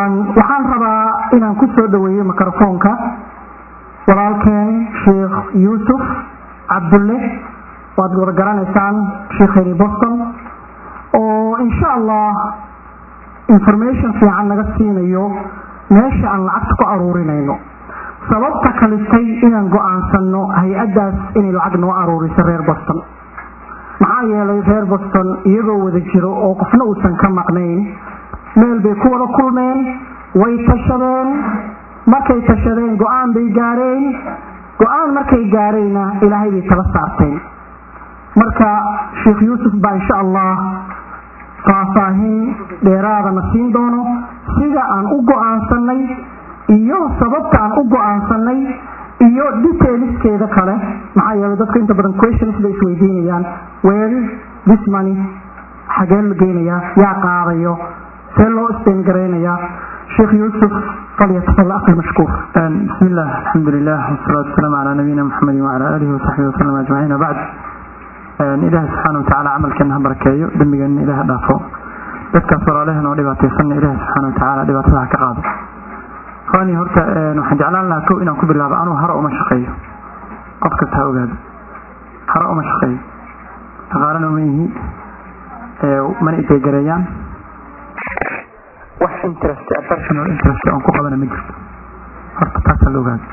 waxaan rabaa inaan ku soo dhaweeyo microfoonka walaalkeen sheekh yuusuf cabdulle waad wada garanaysaan sheekheni boston oo insha allah information fiican naga siinayo meesha aan lacagta ku aruurinayno sababta kalitay inaan go-aansano hay-addaas inay lacag noo aruuriso reer boston maxaa yeelay reer boston iyagoo wada jiro oo qofna uusan ka maqnayn meel bay ku wada kulmeen way tashadeen markay tashadeen go-aan bay gaareen go-aan markay gaareenna ilaahay bay tala saarteen marka sheekh yuusuf baa insha allah faahfaahin dheeraadana siin doono sida aan u go-aansanay iyo sababta aan u go-aansanay iyo detailskeeda kale maxaa yeelay dadku inta badan questions bay isweydiinayaan where this money xagee la geynayaa yaa qaadayo see loo isteen garaynayaa sheekh yuusuf falyatafal akhi mashkuur بسم الله الحمد لله والصلاة والسلام على نبينا محمد وعلى آله وصحبه وسلم أجمعين وبعد إلهي سبحانه وتعالى عمل كان بركايو دمجا إله دافو dadkaas walaalaheen oo dhibaataysanna ilaahi subxaana watacaala dhibaatadaha ka qaado qaani horta waxaan jeclaan lahaa kow inaan ku bilaabo anuu haro uma shaqeeyo qof kasta ha ogaado haro uma shaqeeyo dhaqaalana uma ihi mana iteegareeyaan wax interest personal interest oon ku qabana ma jirto horta taasaa la ogaado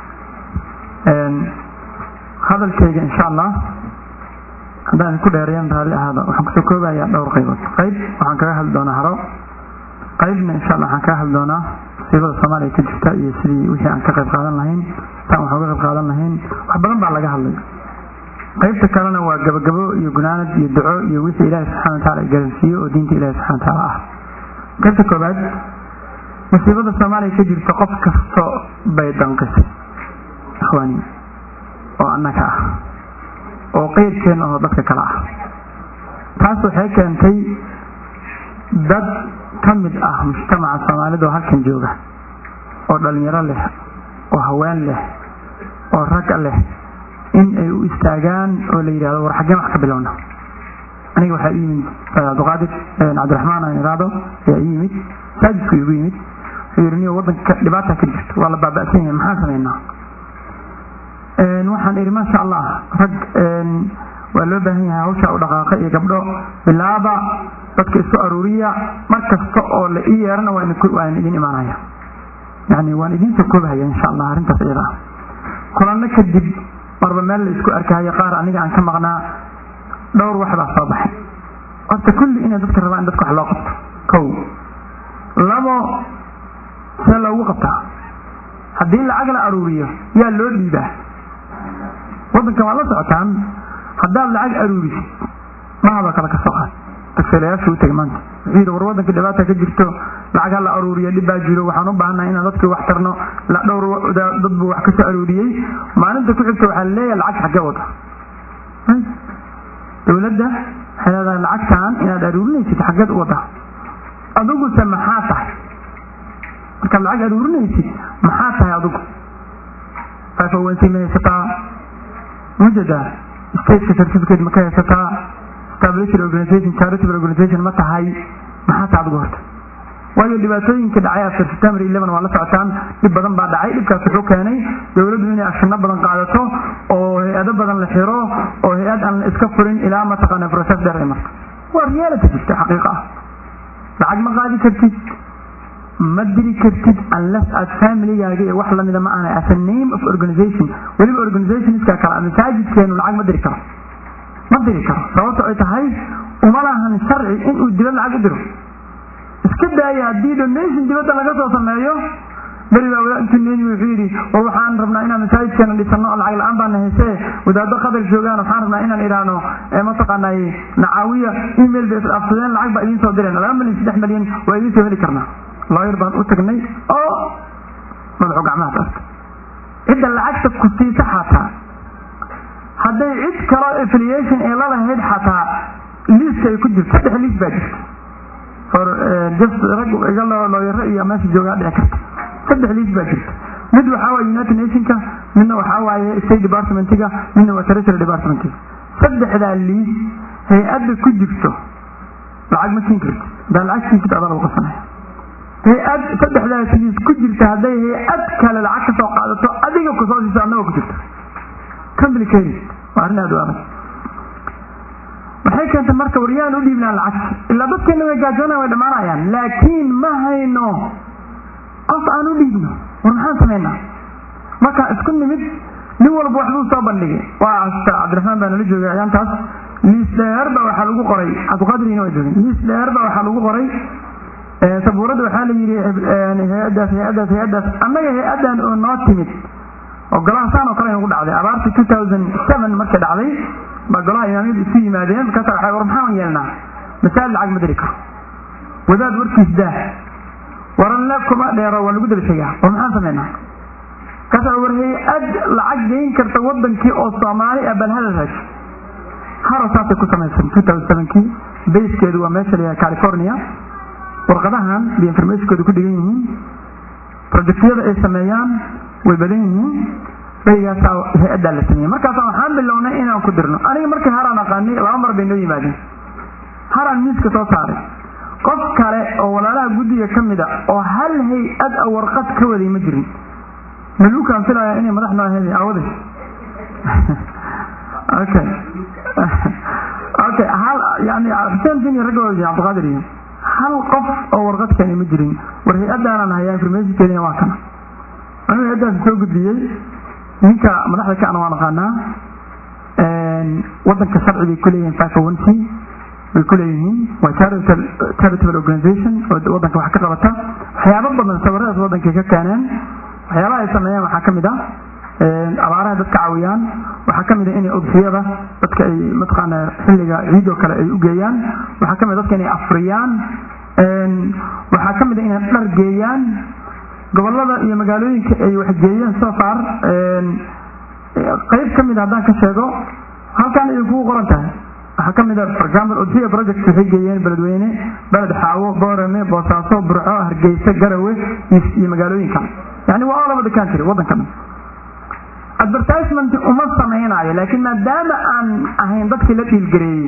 hadalkayga insha allah haddaan ku dheereeyaan raalli ahaada waxaan kusoo koobayaa dhowr qaybood qayb waxaan kaga hadli doonaa haro qaybna insha allah waxaan kaga hadli doonaa musiibada soomaaliya ka jirta iyo sidii wixii aan ka qayb qaadan lahayn saan wax uga qayb qaadan lahayn wax badan baa laga hadlay qaybta kalena waa gabagabo iyo gunaanad iyo duco iyo wixii ilaahi subxana wataala garansiiyo oo diinta ilahi subxana wataala ah qaybta koobaad musiibada soomaaliya ka jirta qof kasto bay danqisay ikhwaani oo annaga ah oo qeyrkeenna oo dadka kale ah taas waxay keentay dad ka mid ah mujtamaca soomaalida oo halkan jooga oo dhalinyaro leh oo haween leh oo rag leh in ay u istaagaan oo la yidhahdo war xaggeen wax ka bilowna aniga waxaa ii yimid abduqaadir cabdiraxmaan aan iraado ayaa ii yimid saajidku igu yimid wuxuu yidhi niyo waddanka dhibaata ka jirto waa la baaba'san yahay maxaan samaynaa waxaan idhi maasha allah rag waa loo baahan yahay hawsha u dhaqaaqa iyo gabdho bilaaba dadka isu aruuriya mar kasta oo la ii yeerana waan idin imaanaya yani waan idinsoo koobahaya insha allah arrintaas iyada ah kulanno kadib marba meel la isku arkahaya qaar aniga aan ka maqnaa dhowr wax baa soo baxay horta kulli inay dadka rabaan in dadka wax loo qabto kow labo see loogu qabtaa haddii lacag la aruuriyo yaa loo dhiibaa waddankan waa la socotaan haddaad lacag aruurisid mahaba kale ka soo qaad tagseelayaashu u tegay maanta wuxuu yidhi war waddanka dhibaata ka jirto lacag ha la aruuriyo dhib baa jiro waxaan u baahannahay inaan dadkii wax tarno dhowr dad buu wax kasoo aruuriyey maalinta ku xigta waxaa laleeyahay lacag xaggee wada dowladda waxay leedahay lacagtan inaad aruurinaysid xaggeed u wada adiguse maxaa tahay markaad lacag aruurinaysid maxaa tahay adigu five ma haysataa mujada stateka certificate ma ka haysataa established organization charitable organization ma tahay maxaa tahay adigu horta waayo dhibaatooyinka dhacay after september eleven waa la socotaan dhib badan baa dhacay dhibkaas wuxuu keenay dowladdu inay ashino badan qaadato oo hay-ado badan la xiro oo hay-ad aan la iska furin ilaa mataqaana process dheer ay marto waa reality jirta xaqiiqa ah lacag ma qaadi kartid ma diri kartid unless aad familygaaga iyo wax lamida ma aana as a name of organization weliba organizationska kale masaajidkeenu lacag ma diri karo ma diri karo sababto ay tahay uma lahan sharci inuu dibad lacag u diro iska daaya haddii donation dibadda laga soo sameeyo beri baa wadaad intuu neeni wuxuu yidhi war waxaan rabnaa inaan masaajidkeena dhisano oo lacag la-aan baana haysee wadaado qadar joogaan waxaan rabnaa inaan idhaahno mataqaanay nacaawiya email bay isdhaafsadeen lacag baa idiin soo direen laba milyan saddex milyan waa idiin soo heli karnaa looyar baan u tagnay oo madaxu gacmaha taasta cidda lacagta ku siisa xataa hadday cid kaloo affiliation ay lalahayd xataa liiska ay ku jirto saddex liis baa jirta for just rag iga looyaro iyo meesha joogaa dhici karta saddex liis baa jirta mid waxaa waaye united nationka midna waxaa waaye state departmentiga midna waa territory departmentiga saddexdaa liis hay-adda ku jirto lacag ma siin karti hadaa lacag siin karti adaa lagu qasanaya hay-ad saddexdaas liis ku jirta hadday hay-ad kale lacag ka soo qaadato adiga kusoo siiso annagoo ku jirta complicated waa arrin aada u adag waxay keentay marka waryaan u dhiibnaa lacag ilaa dadkeena way gaajoonaan way dhammaanayaan laakiin ma hayno qof aan u dhiibno war maxaan samaynaa markaan isku nimid nin walba waxbuu soo bandhigay waa asta cabdiraxmaan baa nala joogay ayaantaas liis dheer ba waxaa lagu qoray cabdiqaadirina waa joogay liis dheer ba waxaa lagu qoray sabuuradda waxaa la yidhi hay-addaas hay-addaas hay-addaas annaga hay-addan oo noo timid oo golaha saan oo kale nagu dhacday abaartii two thousand seven markay dhacday baa golaha imaamiyadu isu yimaadeen markaasa waxay war maxaan yeelnaa masaajid lacag ma diri karo wadaad warkiis daah waranle kuma dheero waa lagu daba sheegaa war maxaan samaynaa markaasa war hay-ad lacag geyn karta wadankii oo soomaali ah bal hadal raaj haro saasay ku samaysan two thousand sevenkii bayskeedu waa meesha la california warqadahan bay informationkooda ku dhigan yihiin projectyada ay sameeyaan way badan yihiin baygaasaa hay-addaa la sameeyey markaasa waxaan bilownay inaan ku dirno aniga markii haraan aqaanay laba mar bay noo yimaadeen haraan miiska soo saaray qof kale oo walaalaha guddiga ka mid a oo hal hay-ad a warqad ka waday ma jirin maluukaan filaya inay madax noo ahayd awaday okay okay hal yani xuseen fin iyo ragga cabdiqaadir iyo hal qof oo warqad keeni ma jirin war hay-addaanan hayaa informationkeedina waa kana anuu hay-addaas soo gudbiyey ninka madaxda ka ana waan aqaanaa wadanka sharci bay kuleeyihiin five o one c bay kuleeyihiin waa charitable organization oo wadanka wax ka qabata waxyaabo badan sawiradaas wadankay ka keeneen waxyaabaha ay sameeyaan waxaa kamid ah abaaraha dadka caawiyaan waxaa kamid a inay udxiyada dadka ay mataqaana xilliga ciidoo kale ay u geeyaan waxaa kamid dadka inay afriyaan waxaa kamid a inay dhar geeyaan gobolada iyo magaalooyinka ay waxgeeyeen so far qayb kamid haddaan ka sheego halkan ay kugu qoran tahay waxaa kamid a for example udxiya project waxay geeyeen beledweyne beled xaawo boorame boosaaso burco hargeysa garawe iyo magaalooyinka yani waa all over the country wadanka dhan advertisement uma samaynayo laakiin maadaama aan ahayn dadkii la dhiilgareeyey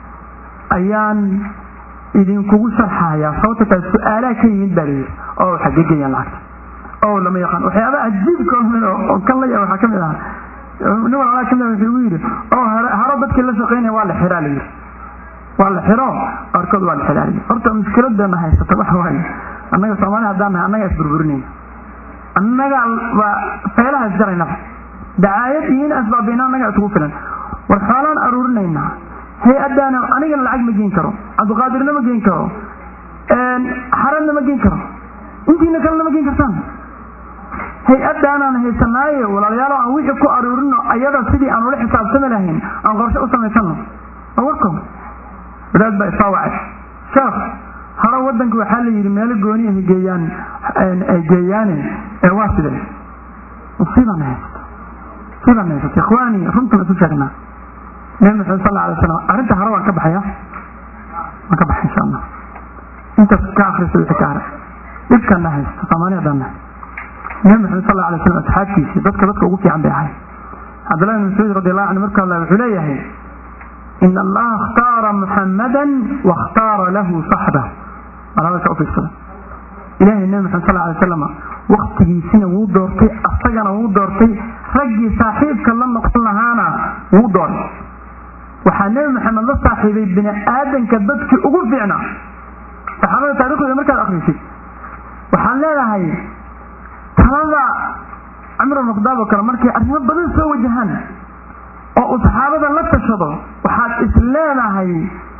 ayaan idinkugu sharxayaa sababta taas su-aalaha ka yimid baa layidhi oo xagee geeyaan lacagta oo lama yaqaan waxyaabaha cajiibka oo kan la yaa waxaa kamid aha nin walaalaa kamid ah wuxuu igu yidhi oo haro dadkii la shaqeynaya waa la xiraa layidhi waa la xiro qaarkood waa la xiraa layidhi horta mushkiladana haysata waxa waaye annaga soomaali haddaan nahay annaga isburburinayna annaga baa feelaha isjaraynaba dacaayad iyo in asbaabina annaga isugu filan war xoolaan aruurinaynaa hay-addaana anigana lacag ma geen karo cabdiqaadirna ma geen karo xaradna ma geen karo intiina kalena ma geen kartaan hay-addaanaan haysanaaye walaalayaalo aan wixii ku aruurino ayada sidii aan ula xisaabtami lahayn aan qorshe u samaysano warko wadaad baa isoo wacay sheekh haro wadanka waxaa la yidhi meelo gooni ay geeyaan ay geeyaane ee waa sidee musiibana haysato musiibana haysato ikhwaani runtan isu sheegnaa nabi maxamed sal alay slam arrinta haro waan ka baxaya waan ka baxay insha allah intaas ka akrisa wixii ka hara dhibkana haysto soomaali haddaan nahay nabi maxamed sal alay slam asxaabtiisii dadka dadka ugu fiican bay ahay cabdullahi bin mascuud radi allahu canhu marka allah wuxuu leeyahay in allaha اkhtaara muxamada waاkhtaara lahu saxba alabaka u fiirsada ilahay nabi maxamed sal alay slam waktigiisina wuu doortay asagana wuu doortay raggii saaxiibka la noqon lahaana wuu dooray waxaa nebi maxamed la saaxiibay bini aadanka dadkii ugu fiicnaa saxaabada taariikhdooda markaad akrisid waxaan leedahay talada camr maqdaab oo kale markay arrimo badan soo wajahaan oo uu saxaabada la tashado waxaad is leedahay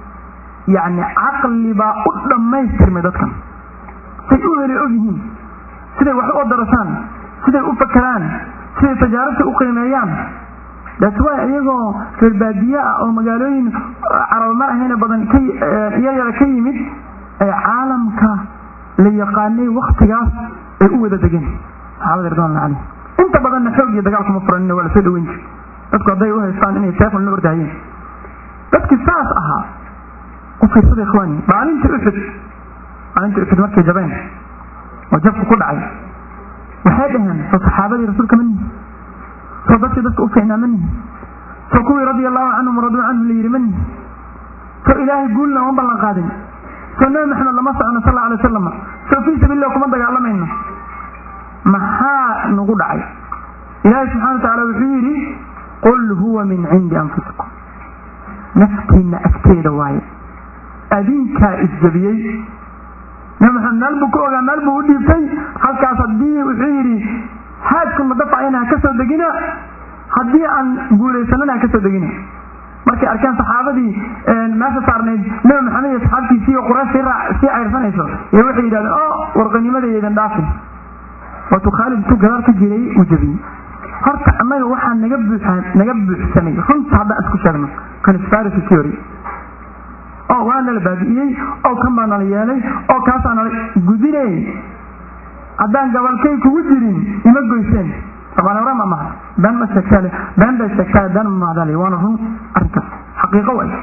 yani caqli baa u dhammaystirmay dadkan say u heli og yihiin siday wax u odarasaan siday u fakeraan siday tajaaribta u qiimeeyaan that's why iyagoo reer baadiye ah oo magaalooyin caraba ma ahayna badan iyayara ka yimid ee caalamka la yaqaanay waktigaas ay u wada degeen saxaabada ridwanullah calayhim inta badanna xoog iyo dagaal kuma furanina waa lasoo dhaweyn jiri dadku hadday u haystaan inay seefan la ordahayeen dadkii saas ahaa u fiirsada ikhwaani maalintii uxud maalintii uxud markay jabeen oo jabku ku dhacay waxay dhaheen soo saxaabadii rasuulka ma nihi soo dadkii dadka u fiicnaa ma nihi soo kuwii radia allahu canhum raduu canhu la yidhi ma nihi soo ilaahay guulna uma ballan qaadin soo nabi maxamed lama socono sal alay wasalam soo fii sabiillah kuma dagaalamayno maxaa nagu dhacay ilaahi subxana wa tacaala wuxuu yidhi qul huwa min cindi anfusikum naftiinna agteeda waaye adinkaa isjabiyey nabi maxamed meel buu ka ogaa meel buu u dhiibtay halkaas haddii wuxuu yidhi haadku madafacayna ha ka soo degina haddii aan guulaysanana ha ka soo degina markay arkeen saxaabadii meesha saarnayd nabi maxamed iyo saxaabtiisii oo quraysh sii cayrsanayso ee waxay yidhahdeen o warqanimadaydan dhaafin waatuu khaalid intuu gadaal ka jiray uu jabiyey horta annaga waxaa naga buuxa naga buuxsamay runta haddaan isku sheegno conspiracy theory oo waa nala baabi'iyey oo kan baa nala yeelay oo kaasaa nala gudinay haddaan gabalkay kugu jirin ima goyseen somaali ma maha been ma sheegtaale been bay sheegtaale been ma mahdaale waana run arrinkaas xaqiiqo way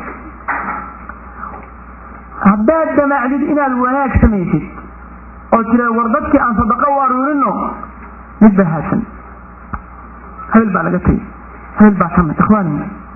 haddaad damaacdid inaad wanaag samaysid oo tira war dadkii aan sadaqo u aruurino mid baa haadsan hebel baa laga tegey hebel baa ka mid ikhwaani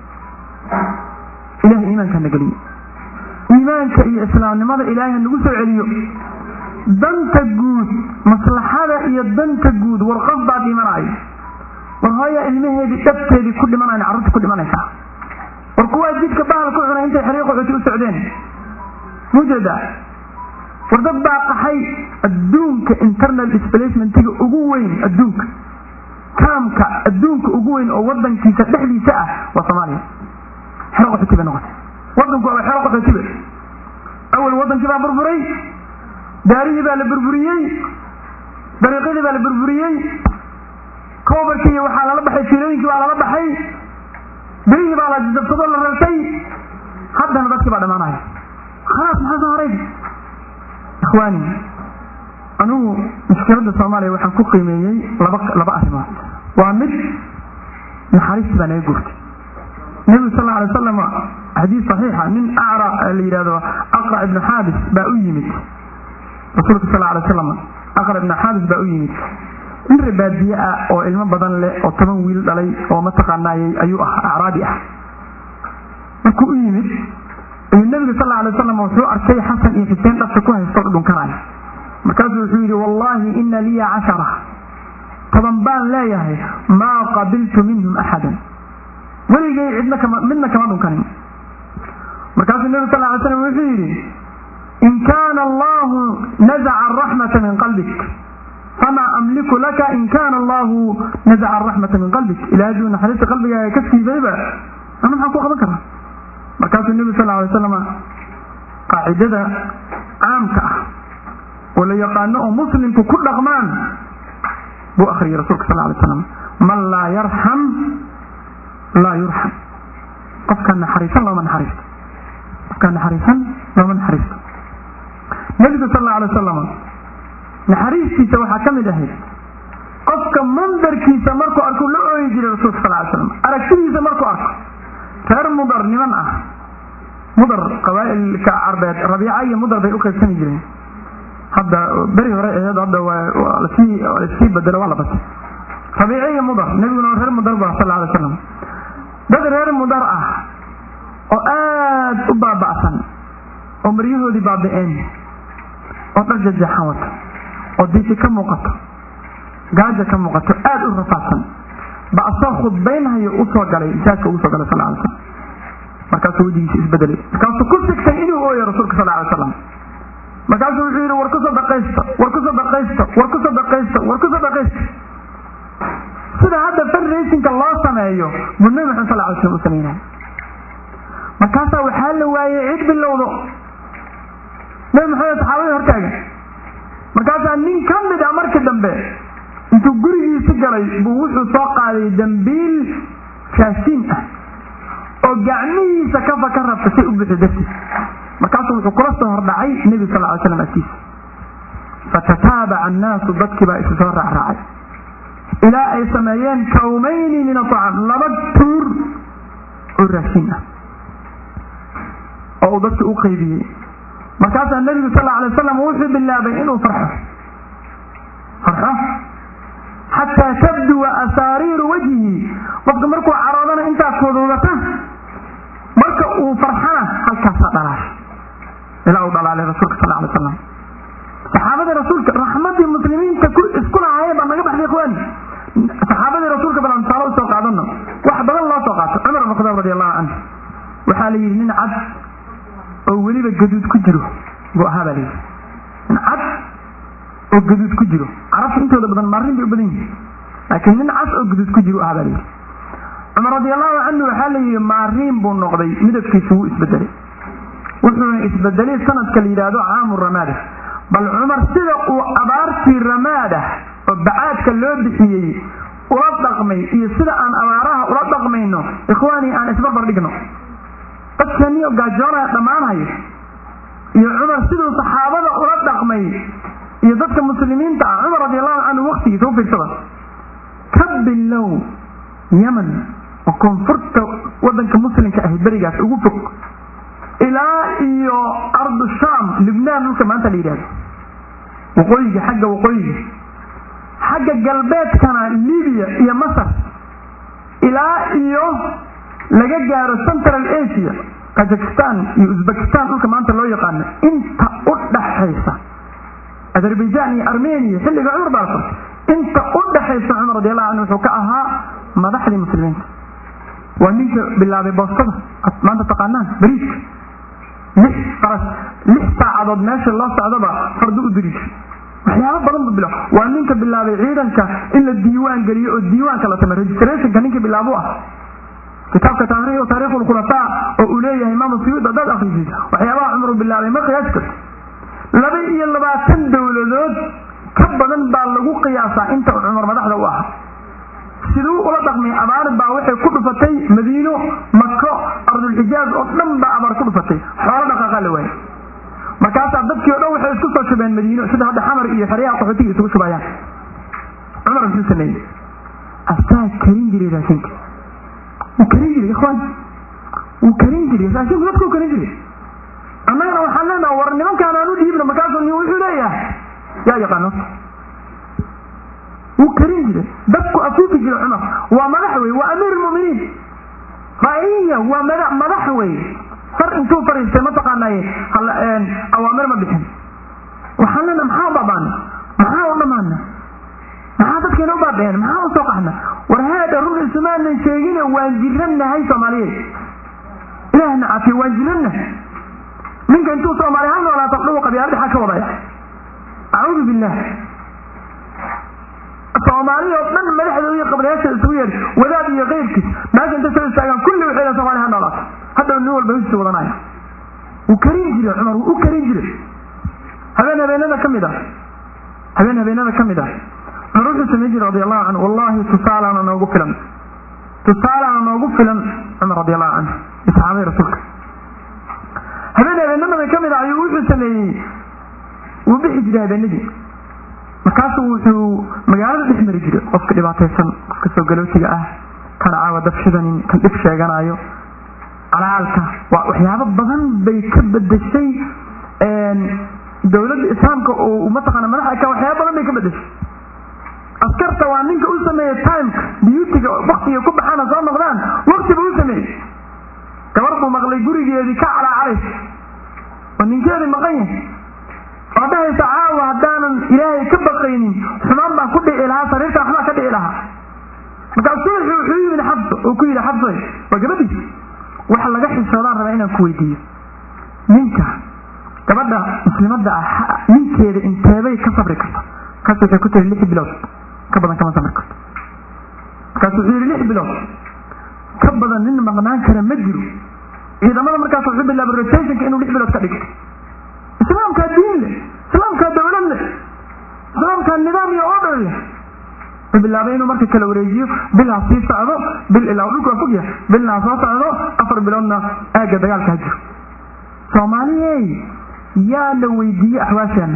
ilahay iimaanka na geliyo iimaanka iyo islaamnimada ilaahay nagu soo celiyo danta guud maslaxada iyo danta guud war qof baa dhimanayo war hooyaa ilmaheedii dhabteedii ku dhimanayn carruurta ku dhimanaysaa war kuwaa jidka bahal ku cunay intay xiriiq qaxooti u socdeen mujeedaa war dad baa qaxay adduunka internal displacementiga ugu weyn adduunka kaamka adduunka ugu weyn oo wadankiisa dhexdiisa ah waa soomaaliya xero qaxooti bay noqotay wadanku waa xero qaxootiba awal wadankii baa burburay daarihii baa la burburiyey dariiqyadii baa la burburiyey koobarkii waxaa lala baxay fiilooyinkii baa lala baxay birihii baa la jabsado la rartay haddana dadkii baa dhamaanaya khalaas maxaa soo haray ikhwaani anugu mushkiladda soomaaliya waxaan ku qiimeeyey laba laba arrimood waa mid naxariistii baa naga guurtay nebigu sal alla alay wasalam xadiis saxiixa nin acra la yidhahdo aqra ibnu xaabis baa u yimid rasuulka sal alay wasalam aqra ibnu xaabis baa u yimid nin rebaadiye ah oo ilmo badan leh oo toban wiil dhalay oo mataqaanaayey ayuu ah acraabi ah markuu u yimid ayuu nebiga sal alay wasalam wuxuu arkay xasan iyo xuseen dhabta ku haysto dhunkanaya markaasuu wuxuu yidhi wallaahi ina liya cashara toban baan leeyahay maa qabiltu minhum axadan weligay cidna kama midna kama dhunkanin markaasuu nebigu sal alay slam wuxuu yidhi in kaana allahu nazaca araxmata min qalbik famaa amliku laka in kaana allahu nazaca araxmata min qalbik ilahay aduu naxariista qalbigaaga ka siibayba ana maxaan ku qaban karaa markaasuu nebigu sal alay wasalam qaacidada caamka ah oo la yaqaano oo muslimku ku dhaqmaan buu akhriyay rasuulka sal alay slam man laa yarxam laa yurxam qofkaan naxariisan looma naxariisto qofkaan naxariisan looma naxariisto nebigu sal alla alay wasalam naxariistiisa waxaa ka mid ahayd qofka mandarkiisa markuu arku la ooyi jiray rasulka sal alay slam aragtidiisa markuu arko reer mudar niman ah mudar qabaa'ilka carbeed rabiica iyo mudar bay u qaybsami jireen hadda beri hore aheed hadda waa lasii lasii bedelo waa la batay rabiice iyo mudar nebiguna reer mudar bu sal alay wasalam dad reer mudar ah oo aad u baaba'san oo maryahoodii baabi'een oo dhar jajeexan wato oo diisi ka muuqato gaaja ka muuqato aad u rafaadsan ba asoo khudbaynhayo usoo galay masaajka ugu soo galay sal alay slam markaasuu wejigiisa isbedelay markaasuu ku sigtay inuu ooyo rasuulka sal alay wasalam markaasuu wuxuu yidhi war ku sadaqaysta war ku sadaqaysta war ku sadaqaysta war ku sadaqaysta sida hadda fundraisingka loo sameeyo buu nabi maxamed sal alay slam u samaynaya markaasaa waxaa la waayey cid bilowdo nabi maxamed saxaabadii hortaagan markaasaa nin ka mid ah markii dambe intuu gurigiisi galay buu wuxuu soo qaaday dambiil raashiin ah oo gacmihiisa kafa ka rabta say u buxi dartiis markaasuu wuxuu kula soo hordhacay nebi sal ly slam agtiisa fatataabaca annaasu dadkii baa isu soo raacraacay ilaa ay sameeyeen kawmayni min aطcaam laba tuur oo raashiin ah oo uu dadka u qaybiyey markaasaa nebigu sal alay wasalam wuxuu bilaabay inuu farxo farxo xataa tabduwa asaariiru wajhi qofka markuu caroodana intaa kuduudata marka uu farxana halkaasaa dhalaashay ilaa uu dhalaalay rasuulka sal alay wasalam saxaabada rasuulka canhu waxaa la yidhi nin cad oo weliba gaduud ku jiro buu ahaa baa la yidhi nin cad oo gaduud ku jiro carabta intooda badan maarin bay u badan yihin laakiin nin cas oo gaduud ku jiro ahaa baa la yidhi cumar radiallahu canhu waxaa la yidhi maariin buu noqday midabkiisu wuu isbedelay wuxuuna isbedelay sanadka la yidhaahdo caamu ramaada bal cumar sida uu abaartii ramaada oo bacaadka loo bixiyey ula dhaqmay iyo sida aan abaaraha ula dhaqmayno ikhwaanii aan isbarbar dhigno dadkaniyo gaajoonaya dhammaanhayo iyo cumar siduu saxaabada ula dhaqmay iyo dadka muslimiinta ah cumar radiallahu canhu waktigiisa u fiirsada ka bilow yeman oo koonfurta wadanka muslimka ahi berigaas ugu fog ilaa iyo ardu sham libnaan dhulka maanta la yidhahdo waqooyiga xagga waqooyiga xagga galbeedkana libiya iyo masar ilaa iyo laga gaaro central asia kazakistan iyo uzbekistan dhulka maanta loo yaqaano inta u dhaxaysa azerbaijan iyo armenia xilliga cumar baa la qortay inta u dhaxaysa cumar radiallahu canhu wuxuu ka ahaa madaxdii muslimiinta waa ninka bilaabay boostada ad maanta taqaanaan bariiska lix faras lix saacadood meesha loo socdaba fardo u diri jir waxyaaba badan bu bila waa ninka bilaabay ciidanka in la diiwaan geliyo oo diiwaanka la samey registrationka ninka bilaabu ah kitaabka taariikh taarikh lkhulafaa oo uu leeyahay imaam suyuud haddaad akrisid waxyaabaha cumar uu bilaabay ma qiyaasi karto laba iyo labaatan dowladood ka badan baa lagu qiyaasaa inta cumar madaxda u ahaa siduu ula dhaqmay abaar baa waxay ku dhufatay madiino mako ardulxijaaz oo dhan baa abaar ku dhufatay xoolo dhaqaaqa la waayay markaasaa dadkii o dhan waxay isku soo shubeen madiino sida hadda xamar iyo xeryaha qaxootiga isugu shubayaan cumar muxuu sameeyey asaa karin jiray raashinka wuu karin jiray ikhwaan wuu karin jiray raashinku dadku karin jiray annagana waxaan leenaha war nimankaan aan u dhiibno markaasuu wuxuu leeyahay yaa yaqaano wuu karin jiray dadku afuufi jira cumar waa madax wey waa amiir lmuminiin raiya waa mada madax wey far intuu fariistay mataqaanay awaamir ma bixin waxaan leena maxaa u baabaana maxaa u dhamaana maxaa dadkeena u baabeen maxaa u soo qaxna war heedha run isumaanan sheegine waan jirannahay soomaaliyeed ilaahna cafiyo waan jirannahay ninka intuu soomaali hal noolaato dhawu qabyaalada xaa ka wadaya acuudu billah soomaaliya oo dhan madaxdooda iyo qabriyaasha isugu yeer wadaad iyo keyrkiis meesha intay soo istaagaan kulli waxay leedahay soomaaliya ha noolaato hadda nin walba hisi wadanaya wuu karin jiray cumar wuu u karin jiray habeen habeenada ka mid ah habeen habeenada ka mid ah cumar wuxuu samayn jiray radi allahu canhu wallahi tusaalaana noogu filan tusaalaana noogu filan cumar radi allahu canhu iyo saxaabadii rasuulka habeen habeenada ka mid ah ayuu wuxuu sameeyey wuu bixi jiray habeenadii markaasuu wuxuu magaalada dhex mari jiray qofka dhibaataysan qofka soo galootiga ah kan caawa dabshidanin kan dhib sheeganayo calaalka waa waxyaabo badan bay ka bedeshay dowladda islaamka oo mataqaana madaxda ka waxyaaba badan bay ka bedeshay askarta waa ninka u sameeyey timeka beautyga waktiga ku baxaana soo noqdaan wakti buu u sameeyey gabar buu maqlay gurigeedii ka calaacalaysa oo ninkeedii maqan yahay oo dhahaysa caawa haddaanan ilaahay ka baqaynin xumaan baan ku dhici lahaa sariirta waxbaa ka dhici lahaa markaasuu wuxuu yimid xabso uu ku yidhi xabsoy waa gabadhiis waxa laga xishoodaan rabaa inaan ku weydiiyo ninka gabadha muslimadda ah ninkeeda inteebay ka sabri karta markaas waxay ku tiri lix bilood ka badan kama sabri karto markaas wuxuu yidhi lix bilood ka badan nin maqnaan kara ma jiro ciidamada markaas wuxuu bilaabay rotationka inuu lix bilood ka dhigo islaamkaa diin leh islaamkaa dawlad leh islaamkaa nidaam iyo order leh wuxuu bilaabay inuu marka kala wareejiyo bilhaa sii socdo bil ilaa dhulku waa fogya bilnaa soo socdo afar biloodna aagga dagaalka ha jiro soomaaliyey yaa la weydiiyey axwaasheena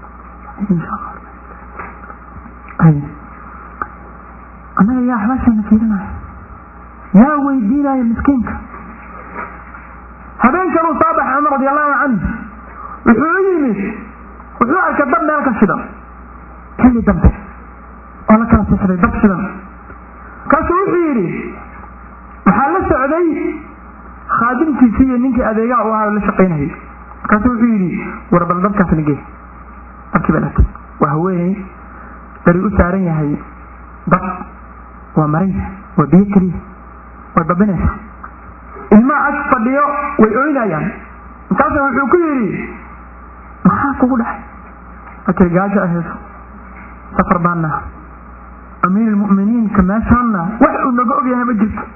annaga yaa axwaasheena fiirinaya yaa weydiinaya miskiinka habeenkan uu soo baxay cumar radi allahu canhu wuxuu u yimid wuxuu arkay dab meel ka shidan xilli dambe oo la kala sixday dab shidan markaasuu wuxuu yidhi waxaa la socday khaadimkiisii iyo ninkii adeegaha u ahaa la shaqaynayay markaasuu wuxuu yidhi war bal dabkaas nagee dabkii baa latay waa haweeney dari u saaran yahay dab waa maran yahay waa biyo keliya way babinaysaa ilmaha ag fadhiyo way oynayaan markaasa wuxuu ku yidhi maxaa kugu dhexay akay gaajo ahayso safar baana amiir almu'miniinka meeshaanna wax uu naga ogyahay ma jirto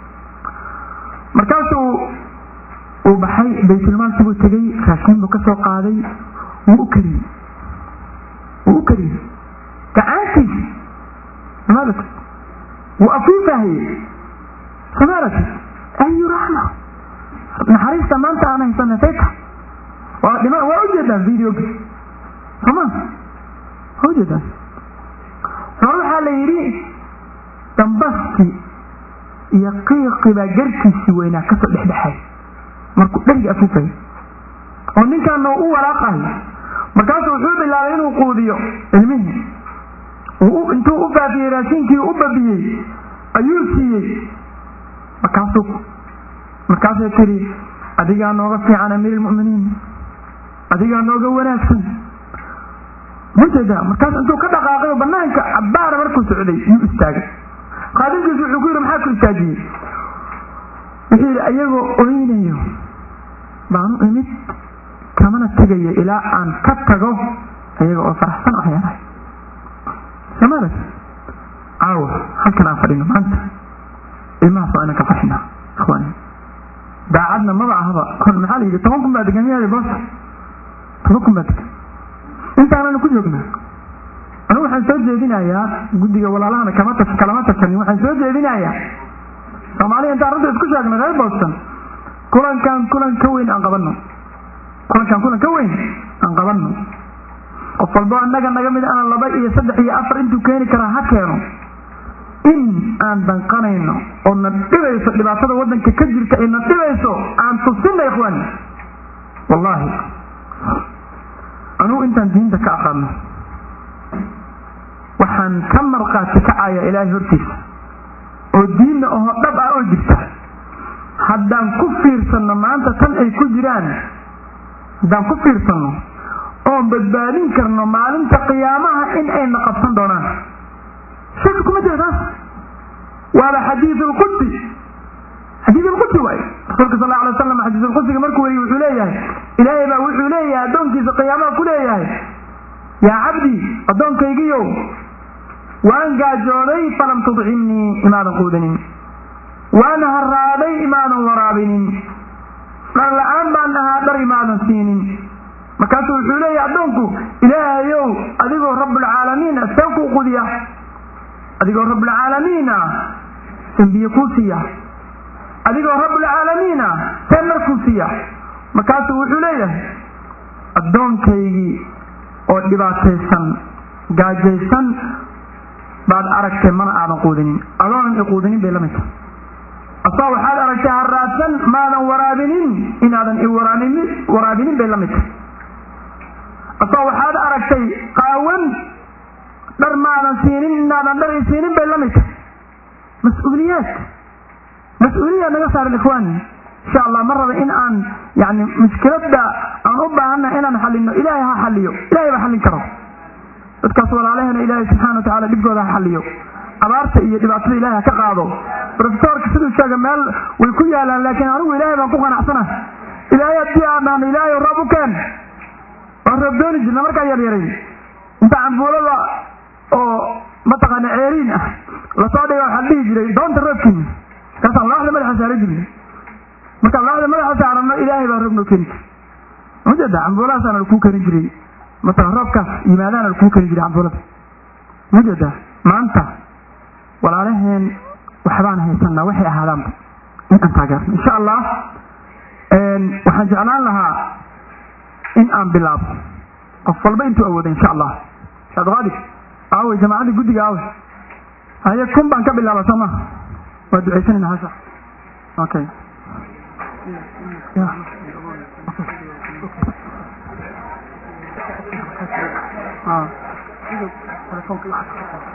markaasuu uu baxay baytulmaalkii buu tegey raashiin buu ka soo qaaday wuu u kariyey wuu u kariyey gacaantiisi somaarati wuu afuufahayey somaarati ayu raxma naxariista maanta aan haysana sayta waa dhima waa ujeedaan videoga soma waa ujeedaan hore waxaa la yidhi dambaskii iyo qiiqii baa garkiisii weynaa kasoo dhexdhexay markuu dheriga afuufay oo ninkaana u walaaqayo markaasuu wuxuu bilaabay inuu quudiyo ilmihii intuu u baabiyey raashinkii u babiyey ayuu siiyey markaasuu markaasay tiri adigaa nooga fiican amiir ilmu'miniin adigaa nooga wanaagsan majeeda markaas intuu ka dhaqaaqay banaanka cabbaara markuu socday yuu istaagay qaadinkiisu wuxuu ku yidhi maxaa ku istaajiyey wuxuu yidhi ayagoo oynayo baanu imid kamana tegayo ilaa aan ka tago ayaga oo faraxsan ah yaanahay samaras caawa halkan aan fadhino maanta ilmahaas waa inaan ka farxinaa ikhwaani daacadna maba ahaba maxaa la yidhi toban kun baa degan miyaadi boosta toban kun baa degan intaananu ku joognaa anigu waxaan soo jeedinayaa guddiga walaalahana kama tas kalama tashanin waxaan soo jeedinayaa soomaaliya intaan runta isku sheegno reer boston kulankan kulan ka weyn aan qabanno kulankan kulan ka weyn aan qabanno qof walbo annaga naga mid ana laba iyo saddex iyo afar intuu keeni karaa ha keeno in aan danqanayno oo na dhibayso dhibaatada waddanka ka jirta ee na dhibayso aan tusinna ikhwaani wallaahi anugu intaan diinta ka aqaano waxaan ka marqaati kacaya ilaahay hortiisa oo diinna oho dhab ah oo jirta haddaan ku fiirsanno maanta tan ay ku jiraan haddaan ku fiirsanno oon badbaadin karno maalinta qiyaamaha in ayna qabsan doonaan shaki kuma jira taas waaba xadiid lqudsi xadiid lqudsi waaye rasuulka sal alla alay wasalam xadiid lqudsiga markuu weriye wuxuu leeyahay ilaahay baa wuxuu leeyahay addoonkiisa qiyaamaha ku leeyahay yaa cabdi addoonkaygiyow waan gaajooday falam tudcimnii imaadan quudanin waan haraaday imaadan waraabinin dhar la-aan baan ahaa dhar imaadan siinin markaasuu wuxuu leeyahay addoonku ilaahayow adigoo rabbulcaalamiina seen kuu qudiya adigoo rabbulcaalamiina seen biyo kuu siiya adigoo rabbulcaalamiina seen mar kuu siiya markaasuu wuxuu leeyahay addoonkaygii oo dhibaataysan gaajaysan baad aragtay mana aadan quudinin adoonan i quudinin bay la mid tahay asaa waxaad aragtay haraadsan maadan waraabinin inaadan i waraabinin bay la mid tahay asaa waxaad aragtay qaawan dhar maadan siinin inaadan dhar i siinin bay la mid tahay mas-uuliyaad mas-uuliyaad naga saaran ikhwaani insha allah ma raba in aan yani mushkiladda aan u baahannahay inaan xalino ilaahay ha xaliyo ilahay baa xallin karo dadkaas walaalahena ilaahay subxana wa tacala dhibkooda ha xaliyo abaarta iyo dhibaatada ilahay ha ka qaado rofesorka siduu sheega meel way ku yaalaan laakiin anigu ilaahay baan ku qanacsana ilaahay haddii aan dhahno ilaahay roob u keen waan roob dooni jirna markaa yaryarayn inta cambuulada oo mataqaana ceeriin ah lasoo dhiga waxaa dhihi jiray doonta roobkiina markaasaan laaxda madaxa saaran jirnay markaan laaxda madaxa saarano ilaahay baa roob noo keeni jiray majeeda cambuulahaasaana lakuu keeni jiray matala roobkaas yimaadaana lakuu keeni jiray cambuulada majeeda maanta walaalaheen waxbaan haysanaa waxay ahaadaanba in aan taageerno insha allah waxaan jeclaan lahaa in aan bilaabo qof walba intuu awooda insha allah shaadqaadir aawey jamaacadda guddiga aawey haye kun baan ka bilaaba soo maha waa ducaysanayna hasha okay ah